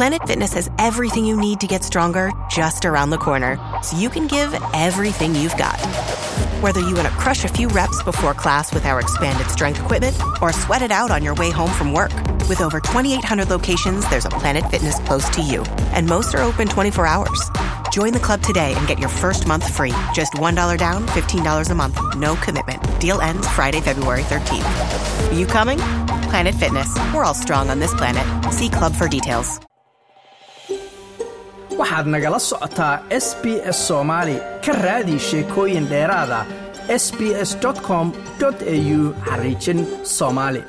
Planet Fitness has everything you need to get stronger just around the corner, so you can give everything you've got. Whether you want to crush a few reps before class with our expanded strength equipment or sweat it out on your way home from work, with over 2,800 locations, there's a Planet Fitness close to you, and most are open 24 hours. Join the club today and get your first month free. Just $1 down, $15 a month, no commitment. Deal ends Friday, February 13th. You coming? Planet Fitness. We're all strong on this planet. See Club for details. waxaad nagala socotaa s b s soomaali ka raadi sheekooyin dheeraada s b s com au xariijin soomaali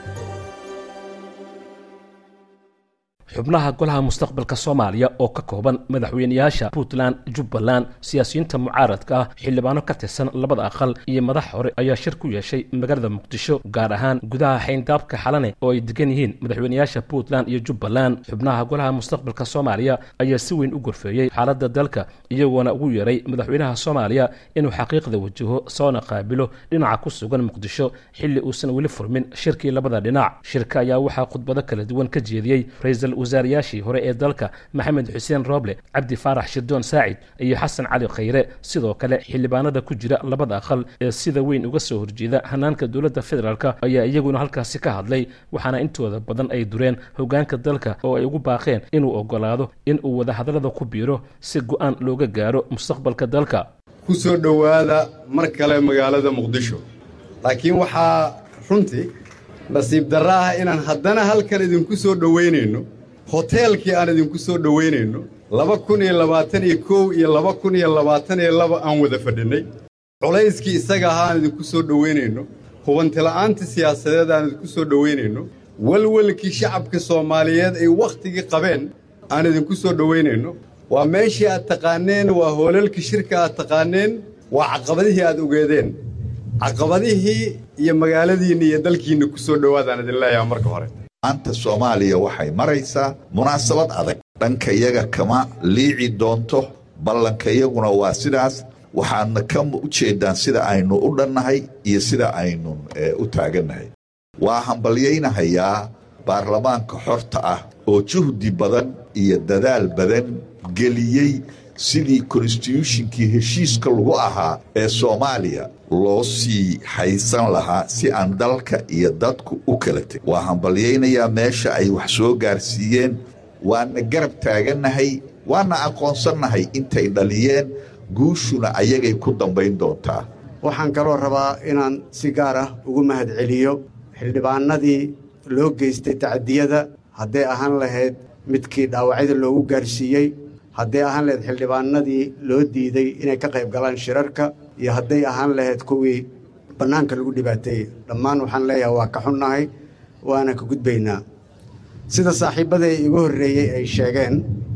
xubnaha golaha mustaqbalka soomaaliya oo ka kooban madaxweynayaasha puntland jubbaland siyaasiyiinta mucaaradka ah xildhibaano ka tirsan labada aqal iyo madax hore ayaa shir ku yeeshay magaalada muqdisho gaar ahaan gudaha xayndaabka xalane oo ay degan yihiin madaxweynayaasha puntland iyo jubbaland xubnaha golaha mustaqbalka soomaaliya ayaa si weyn u gorfeeyey xaaladda dalka iyagoona ugu yeeray madaxweynaha soomaaliya inuu xaqiiqda wajaho soona qaabilo dhinaca ku sugan muqdisho xilli uusan weli furmin shirkii labada dhinac shirka ayaa waxaa khudbado kala duwan ka jeediyey ra-iisul wasaarayaashii hore ee dalka maxamed xuseen rooble cabdi faarax shirdoon saacid iyo xasan cali khayre sidoo kale xildhibaanada ku jira labada aqal ee sida weyn uga soo horjeeda hanaanka dowladda federaalk ayaa iyaguna halkaasi ka hadlay waxaana intooda badan ay dureen hogaanka dalka oo ay ugu baaqeen inuu ogolaado in uu wadahadallada ku biiro si go'aan looga gaaro mustaqbalka dalka ku soo dhowaada mar kale magaalada muqdisho laakiin waxaa runtii nasiib darra ah inaan haddana halkan idinku soo dhowaynayno hoteelkii aan idinku soo dhowaynayno laba kun iyo labaatan iyo kow iyo laba kun iyo labaatan iyo laba aan wada fadhinnay culayskii isaga ahaa aan idinku soo dhowaynayno hubantila'aantii siyaasadeed aan idinku soo dhowaynayno welwelkii shacabka soomaaliyeed ay wakhtigii qabeen aan idinku soo dhowaynayno waa meeshii aad taqaanneen waa hoolalkii shirka aad taqaanneen waa caqabadihii aad ogeedeen caqabadihii iyo magaaladiinna iyo dalkiinna ku soo dhowaadaan idin leeyaha marka hore maanta soomaaliya waxay maraysaa munaasabad adag dhanka iyaga kama liici doonto ballanka iyaguna waa sidaas waxaadna ka u jeeddaan sida aynu u dhannahay iyo sida aynu u taagannahay waa hambalyaynahayaa baarlamaanka xorta ah oo juhdi badan iyo dadaal badan geliyey sidii konstituushinkii heshiiska lagu ahaa ee soomaaliya loo sii haysan lahaa si aan dalka iyo dadku u kala tegin waa hambalyaynayaa meesha ay wax soo gaarsiiyeen waana garab taagannahay waana aqoonsannahay intay dhaliyeen guushuna ayagay ku dambayn doontaa waxaan kaloo rabaa inaan si gaar ah ugu mahadceliyo xildhibaanadii loo geystay tacadiyada hadday ahaan lahayd midkii dhaawacyada loogu gaarsiiyey hadday ahaan lahayd xildhibaanadii loo diiday inay ka qayb galaan shirarka iyo hadday ahaan lahayd kuwii bannaanka lagu dhibaateeyey dhammaan waxaan leeyahay waa ka xunnahay waana ka gudbaynaa sida saaxiibbadii igu horreeyey ay sheegeen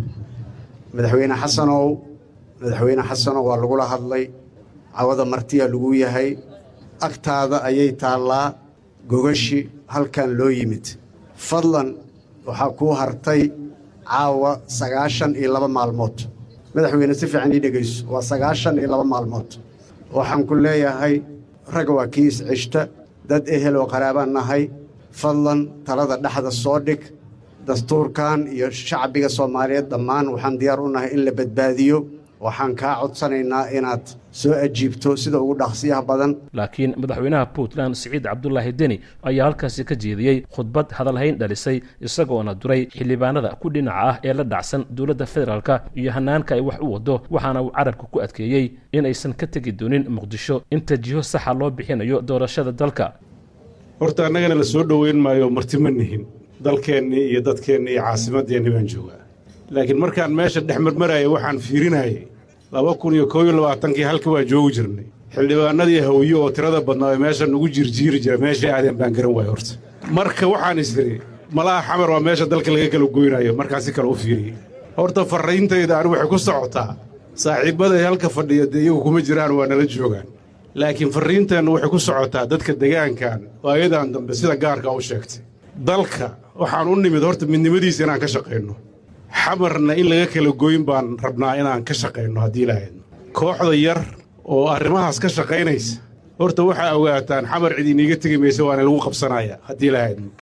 madaxweyne xasanow madaxweyne xasanow waa lagula hadlay cawada martiya lagu yahay agtaada ayay taallaa gogashi halkan loo yimid fadlan waxaa kuu hartay caawa sagaashan iyo laba maalmood madaxweyne si fiican ii dhegayso waa sagaashan iyo laba maalmood waxaan ku leeyahay ragga waa kii isceshta dad ehel oo qaraabaan nahay fadlan talada dhexda soo dhig dastuurkan iyo shacbiga soomaaliyeed dhammaan waxaan diyaar u nahay in la badbaadiyo waxaan kaa codsanaynaa inaad soo ajiibto sida ugu dhaqsiyaha badan laakiin madaxweynaha puntland siciid cabdulaahi deni ayaa halkaasi ka jeediyey khudbad hadalhayn dhalisay isagoona duray xildhibaanada ku dhinaca ah ee la dhacsan dowladda federaalka iyo hanaanka ay wax u wado waxaana uu carabka ku adkeeyey inaysan ka tegi doonin muqdisho inta jiho saxa loo bixinayo doorashada dalka horta annagana la soo dhoweyn maayo marti ma nihin dalkeennii iyo dadkeennii iyo caasimaddeenni baan joogaa laakiin markaan meesha dhex marmaraya waxaan fiirinayay laba kun iyo koob iyo labaatankii halka waan joogi jirnay xildhibaanadii hawiye oo tirada badnaa ee meesha nugu jirjiiri jira meeshay aadeen baan garan waaya horta marka waxaan isiri malaha xamar waa meesha dalka laga kala goynayo markaan si kale u fiiriyey horta farrayntayda ani waxay ku socotaa saaxiibbaday halka fadhiya dee iyagu kuma jiraan waa nala joogaan laakiin farriinteennu waxay ku socotaa dadka degaankan oo ayadan dambe sida gaarka u sheegtay dalka waxaan u nimid horta midnimadiisa inaan ka shaqayno xamarna in laga kala goyn baan rabnaa inaan ka shaqayno haddii lahaydno kooxda yar oo arrimahaas ka shaqaynaysa horta waxaa ogaataan xamar cid iniiga tegi maysa waana lagu qabsanaya haddii lahaydno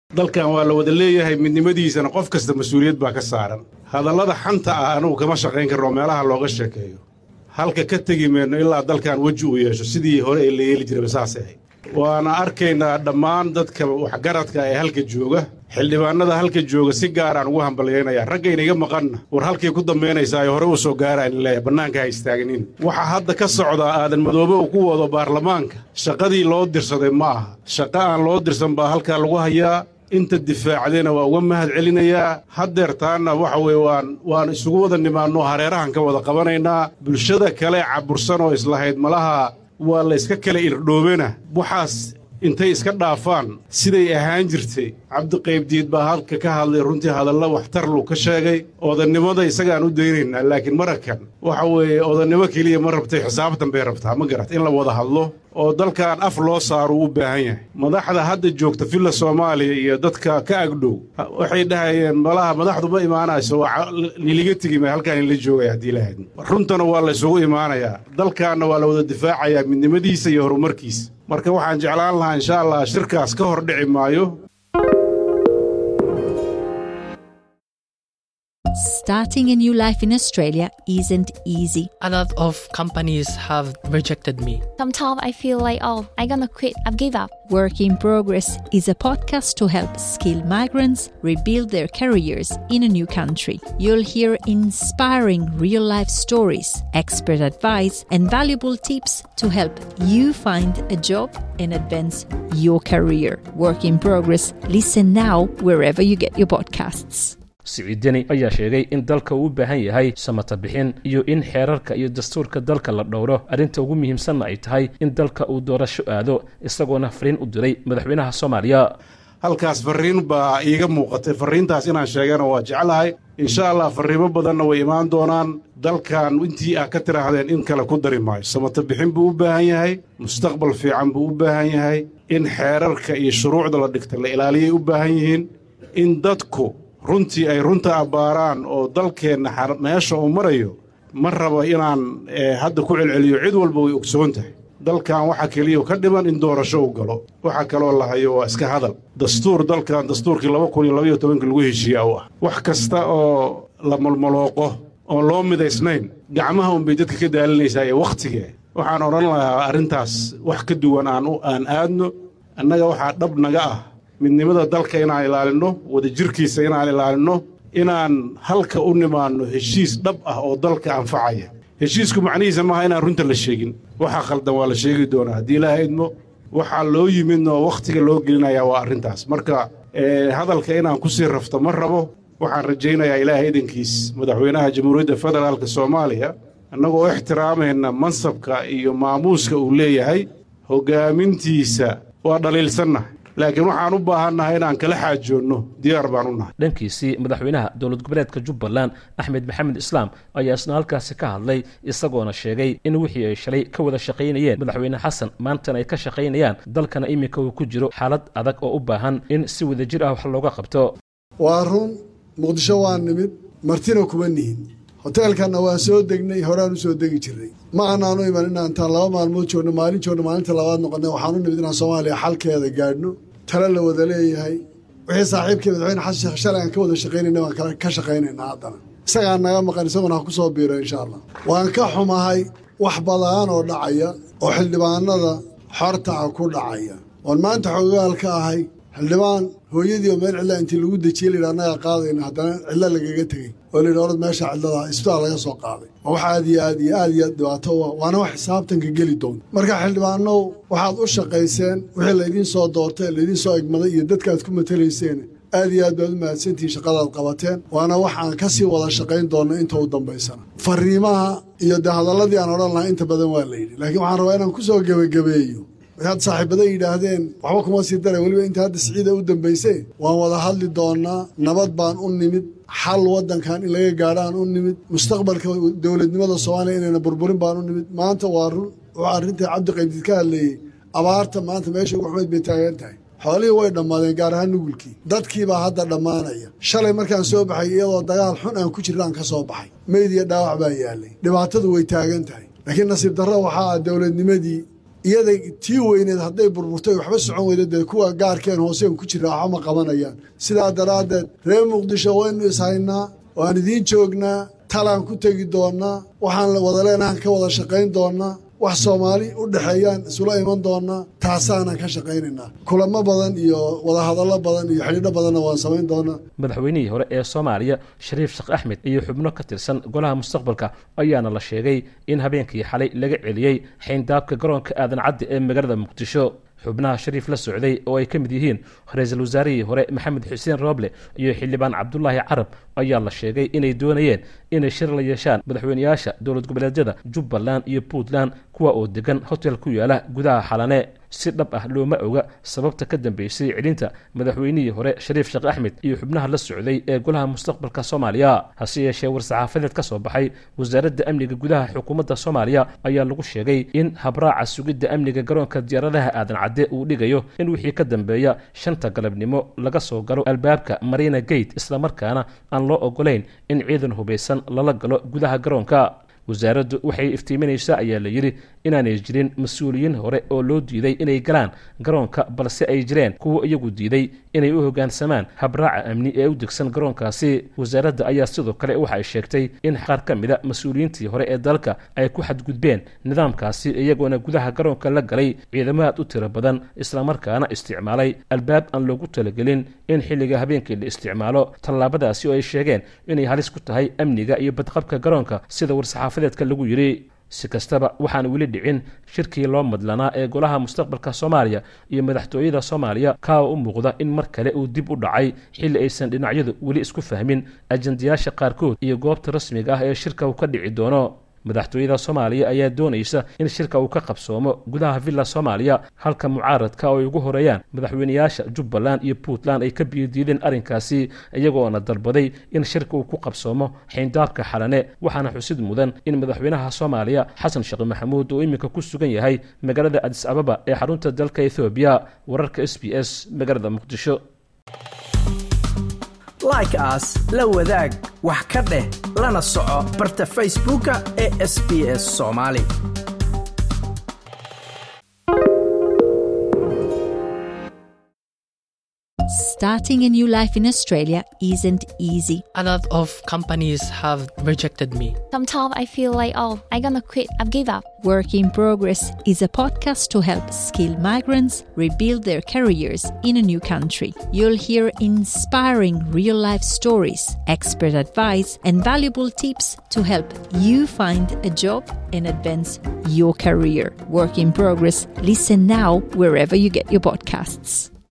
dalkan waa la wada leeyahay midnimadiisana qof kasta mas-uuliyad baa ka saaran hadallada xanta ah anugu kama shaqayn karno meelaha looga sheekeeyo halka ka tegi mayno ilaa dalkan weji uu yeesho sidii hore ee la yeeli jiraba saasay ahayd waana arkaynaa dhammaan dadka waxgaradka ee halka jooga xildhibaanada halka jooga si gaaraan ugu hambalyaynaya raggayna iga maqanna war halkay ku dambaynaysaa ee hore u soo gaaraan leeya bannaanka ha istaaginin waxaa hadda ka socdaa aadan madoobe uu ku wado baarlamaanka shaqadii loo dirsaday ma aha shaqo aan loo dirsan baa halkaa lagu hayaa inta difaacdayna waa uga mahad celinayaa haddeertaanna waxa weeye waan waan isugu wada nimaanno hareerahan ka wada qabanaynaa bulshada kale cabursan oo islahayd malaha waa la yska kala irdhoobena waxaas intay iska dhaafaan siday ahaan jirtay cabdiqaybdiid baa halka ka hadlay runtii hadalla waxtar luu ka sheegay odannimada isagaan u daynaynaa laakiin marakan waxa weeye odannimo keliya ma rabtay xisaabtan bay rabtaa ma garat in la wada hadlo oo dalkan af loo saaruu u baahan yahay madaxda hadda joogta villa soomaaliya iyo dadka ka agdhow waxay dhahayeen malaha madaxdu ma imaanayso niliga tegi ma halkaan inla joogaya haddii lahayd runtana waa la isugu imaanayaa dalkaanna waa la wada difaacayaa midnimadiisa iyo horumarkiisa marka waxaan jeclaan lahaa insha allah shirkaas ka hor dhici maayo Starting a new life in Australia isn't easy. A lot of companies have rejected me. Sometimes I feel like, oh, I'm gonna quit, I've give up. Work in Progress is a podcast to help skilled migrants rebuild their careers in a new country. You'll hear inspiring real life stories, expert advice, and valuable tips to help you find a job and advance your career. Work in Progress. Listen now wherever you get your podcasts. siciidani ayaa sheegay in dalka uu u baahan yahay samata bixin iyo in xeerarka iyo dastuurka dalka la dhowro arrinta ugu muhiimsanna ay tahay in dalka uu doorasho aado isagoona fariin u diray madaxweynaha soomaaliya halkaas farriin baa iiga muuqatay farriintaas inaan sheegana waa jeclahay insha allah farriimo badanna way imaan doonaan dalkan intii ah ka tidhaahdeen in kale ku dari maayo samata bixin buu u baahan yahay mustaqbal fiican buu u baahan yahay in xeerarka iyo shuruucda la dhigta la ilaaliyay u baahan yihiin in dadku runtii ay runta abbaaraan oo dalkeenna meesha uu marayo ma rabo inaan hadda ku celceliyo cid walba way ogsoon tahay dalkan waxaa keliya ka dhiman in doorasho uu galo waxaa kaloo la hayo waa iska hadal dastuur dalkan dastuurkii laba kun iyo labaiyo tobanka lagu heshiiya u ah wax kasta oo la malmalooqo oon loo midaysnayn gacmaha unbay dadka ka daalinaysaa ee wakhtigee waxaan odhan lahaa arrintaas wax ka duwan aan aadno annaga waxaa dhab naga ah midnimada dalka inaan ilaalinno wadajirkiisa inaan ilaalinno inaan halka u nimaanno heshiis dhab ah oo dalka anfacaya heshiisku macnihiisa maaha inaan runta la sheegin waxaa khaldan waa la sheegi doonaa haddii ilaaha idmo waxaa loo yimidno wakhtiga loo gelinayaa waa arrintaas marka hadalka inaan ku sii rafto ma rabo waxaan rajaynayaa ilaaha idankiis madaxweynaha jamhuuriyadda federaalka soomaaliya annagoo ixtiraamayna mansabka iyo maamuuska uu leeyahay hoggaamintiisa waa dhaliilsannahay laakiin waxaan u baahannahay inaan kala xaajoonno diyaar baan u nahay dhankiisii madaxweynaha dowlad goboleedka jubbaland axmed maxamed islaam ayaa isna halkaasi ka hadlay isagoona sheegay in wixii ay shalay ka wada shaqaynayeen madaxweyne xasan maantana ay ka shaqaynayaan dalkana iminka uu ku jiro xaalad adag oo u baahan in si wadajir ah wax looga qabto waa run muqdisho waa nimid martina kuma nihin hoteelkanna waan soo degnay horaan u soo degi jirnay ma anaanu iman inaan intaan laba maalmood joogno maalin joogno maalinta labaad noqonay waxaan u nimid inaan soomaaliya xalkeeda gaadhno tale la wada leeyahay wixii saaxiibkii madaxweyne xasan sheekh shalay aan ka wada shaqaynayna waan ka shaqaynaynaa haddana isagaa naga maqan isaguna ha ku soo biiro insha allah waan ka xumahay wax badaan oo dhacaya oo xildhibaanada xorta ah ku dhacaya oon maanta xoogaal ka ahay xildhibaan hooyadii oo meel cidla intii lagu dejiyey layidhi annagaa qaadayna haddana cidlo lagaga tegey oo layidhi orad meesha cidlada isbitaal laga soo qaaday waa wax aad iyo aad iyo aad iyo aad dhibaato u ah waana wax xisaabtanka geli doonta marka xildhibaanow waxaad u shaqayseen wixii laydiin soo doortay laydiin soo egmaday iyo dadkaad ku matalayseen aad iyo aad baad u mahadsantihiin shaqadaad qabateen waana wax aan ka sii wada shaqayn doonno inta u dambaysana fariimaha iyo dee hadalladii aan odhan lahaa inta badan waa layidhi laakiin waxaan rabaa inaan ku soo gebagabeeyo waxaad saaxiibada yidhaahdeen waxba kuma sii daray weliba inta hadda siciida u dambaysay waan wada hadli doonnaa nabad baan u nimid xal waddankan in laga gaadhaan u nimid mustaqbalka dowladnimada soomaaliya inayna burburin baan u nimid maanta waa run wuxuu arrintai cabdiqaybdiid ka hadleeyey abaarta maanta meesha ugu xumayd bay taagan tahay xoolihii way dhammaadeen gaar ahaan nugulkii dadkiibaa hadda dhammaanaya shalay markaan soo baxay iyadoo dagaal xun aan ku jirnaan ka soo baxay meyd iyo dhaawac baa yaallay dhibaatadu way taagan tahay laakiin nasiib darro waxaa ah dowladnimadii iyada tii weyneed hadday burburtay waxba socon weyda dee kuwa gaarkeen hooseen ku jira waxba ma qabanayaan sidaa daraaddeed reer muqdisho waynu ishaynaa waan idiin joognaa talaan ku tegi doonnaa waxaan wada leenahan ka wada shaqayn doonnaa wax soomaali u dhexeeyaan isula iman doonnaa taasaanan ka shaqaynaynaa kulamo badan iyo wadahadallo badan iyo xidhiidho badanna waan samayn doonnaa madaxweynihii hore ee soomaaliya shariif sheekh axmed iyo xubno ka tirsan golaha mustaqbalka ayaana la sheegay in habeenkii xalay laga celiyey xayndaabka garoonka aadan cadde ee magaalada muqdisho xubnaha shariif la socday oo ay ka mid yihiin ra-iisul wasaarihii hore maxamed xuseen rooble iyo xildhibaan cabdulaahi carab ayaa la sheegay inay doonayeen inay shir la yeeshaan madaxweyneyaasha dowlad goboleedyada jubbaland iyo puntland kuwa oo degan hotel ku yaala gudaha xalane si dhab ah looma oga sababta ka dambeysay celinta madaxweynihii hore shariif sheekh axmed iyo xubnaha la socday ee golaha mustaqbalka soomaaliya hase yeeshee war-saxaafadeed ka soo baxay wasaaradda amniga gudaha xukuumadda soomaaliya ayaa lagu sheegay in habraaca sugidda amniga garoonka diyaaradaha aadan cadde uu dhigayo in wixii ka dambeeya shanta galabnimo laga soo galo albaabka marina gate islamarkaana aan loo ogolayn in ciidan hubaysan lala galo gudaha garoonka wasaaraddu waxay iftiiminaysaa ayaa la yidhi inaanay jirin mas-uuliyiin hore oo loo diiday inay galaan garoonka balse ay jireen kuwa iyagu diiday inay u hoggaansamaan habraaca amni ee u degsan garoonkaasi wasaaradda ayaa sidoo kale waxa ay sheegtay in qaar ka mida mas-uuliyiintii hore ee dalka ay ku xadgudbeen nidaamkaasi iyagoona gudaha garoonka la galay ciidamo aad u tiro badan islamarkaana isticmaalay albaab aan loogu talagelin in xilliga habeenkii la isticmaalo tallaabadaasi oo ay sheegeen inay halis ku tahay amniga iyo badqabka garoonka sida war-saxaafadeedka lagu yidhi si kastaba waxaan weli dhicin shirkii loo madlanaa ee golaha mustaqbalka soomaaliya iyo madaxtooyada soomaaliya kaa u muuqda in mar kale uu dib u dhacay xilli aysan dhinacyadu weli isku fahmin ajandayaasha qaarkood iyo goobta rasmiga ah ee shirka uu ka dhici doono madaxtooyada soomaaliya ayaa doonaysa in shirka uu ka qabsoomo gudaha villa soomaaliya halka mucaaradka oo ay ugu horeeyaan madaxweyneyaasha jubbaland iyo puntland ay ka biyodiideen arrinkaasi iyagoona dalbaday in shirka uu ku qabsoomo xayndaabka xalane waxaana xusid mudan in madaxweynaha soomaaliya xasan sheekh maxamuud uu iminka ku sugan yahay magaalada adis ababa ee xarunta dalka ethoobiya wararka s b s magaalada muqdisho like aas la wadaag wax ka dheh lana soco barta facebooka ee sb s soomaali Starting a new life in Australia isn't easy. A lot of companies have rejected me. Sometimes I feel like, oh, I'm gonna quit. I've give up. Work in Progress is a podcast to help skilled migrants rebuild their careers in a new country. You'll hear inspiring real life stories, expert advice, and valuable tips to help you find a job and advance your career. Work in Progress. Listen now wherever you get your podcasts.